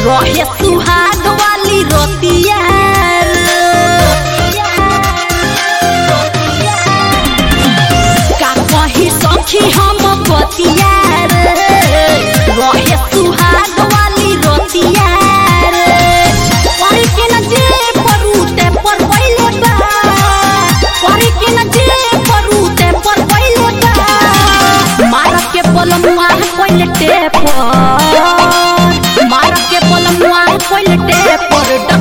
रहे सुहाग वाली रोतिया का कही सखी हम बतिया रहे सुहाग वाली रोतिया परी के न जे परूते पर पहिले बा परी के न जे परूते पर पहिले बा मार के पलमुआ पहिले टेपर मार के पलमुआ पहिले टेपर